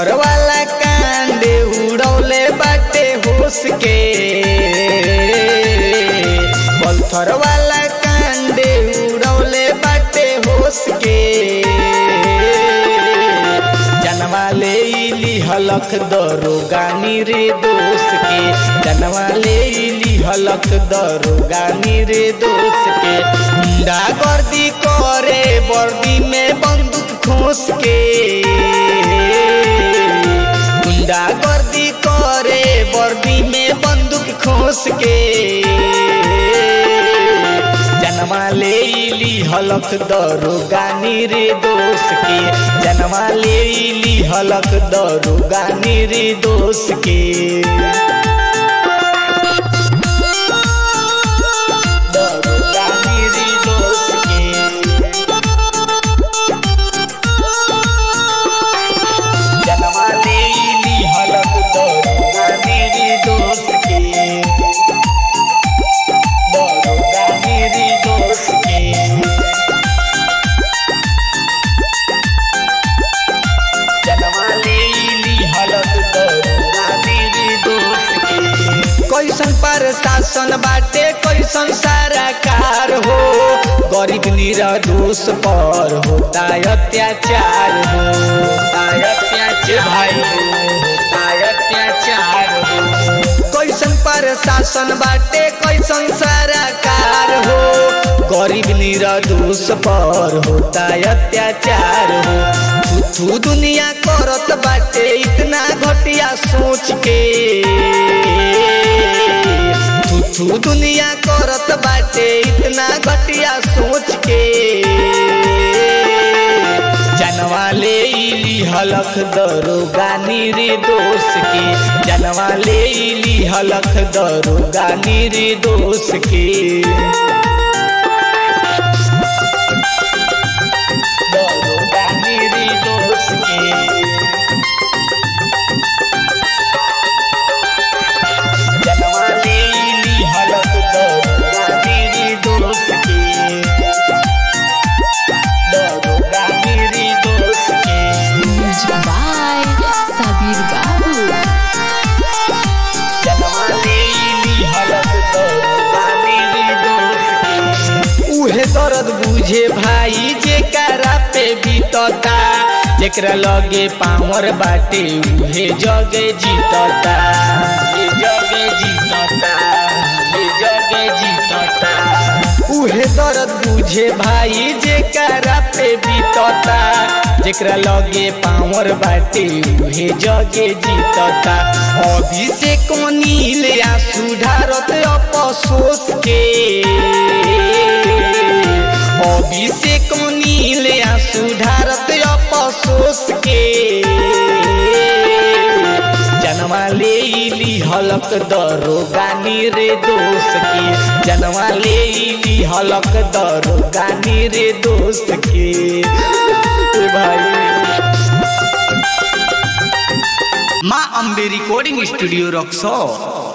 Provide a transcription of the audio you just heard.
पत्थर वाला कांडे उड़ौले बाटे होश के पत्थर वाला कांडे उड़ौले बाटे होश के जनवा ले इली हलक दरोगानी रे दोस्त के जनवा ले इली हलक दरोगानी रे दोस्त के गुंडा गर्दी करे वर्दी में बंदूक खोस के गुंडा गर्दी करे वर्दी में बंदूक खोस के जनवा ले इली हलक दरोगानी रे दोस्त के जनवा ले इली हलक दरोगानी रे दोस्त के दरोगानी रे दोस्त के जनवा ले इली हलक दरोगानी रे दोस्त के दरोगानी रे दोस्त के जनवा ले इली हलक दरोगानी रे दोस्त के कैसन प्रशासन बाटे कैसन सारा कार हो गरीब निरदोष पर होता अत्याचार हो होता अत्याचार भाई हो होता अत्याचार हो कैसन प्रशासन बाटे कैसन सारा कार हो गरीब निरदोष पर होता अत्याचार हो थू दुनिया करत बाटे इतना घटिया सोच के थू दुनिया करत बाटे इतना घटिया सोच के जनवा ले इली हलक दरोगानी रे दोस्त के जनवा ले इली हलक दरोगानी रे दोस्त के दरोगानी रे दोस्त के जनवा ले इली हलक दरोगानी रे दोस्त के दरोगानी रे दोस्त के Music by Sabir Babu. जनवा ले इली हलक दरोगानी रे दोस्त के उहे दर्द बुझे भाई जेकरा पे बीतता जेकरा लगे पावर बाटे उहे जगे जीतता ये जगे जीतता ये जगे जीतता उहे दर्द बुझे भाई जेकरा पे बीतता जेकरा लगे पावर बाटे उहे जगे जीतता अभिषेक नील या सुधारत अपसोस के अभिषेक नील या सुधारत अपसोस के जनवा ले इली हलक दरोगानी रे दोस्त के जनवा ले इली हलक दरोगानी रे दोस्त के ए भाई माँ अम्बे रिकॉर्डिंग स्टूडियो रक्सो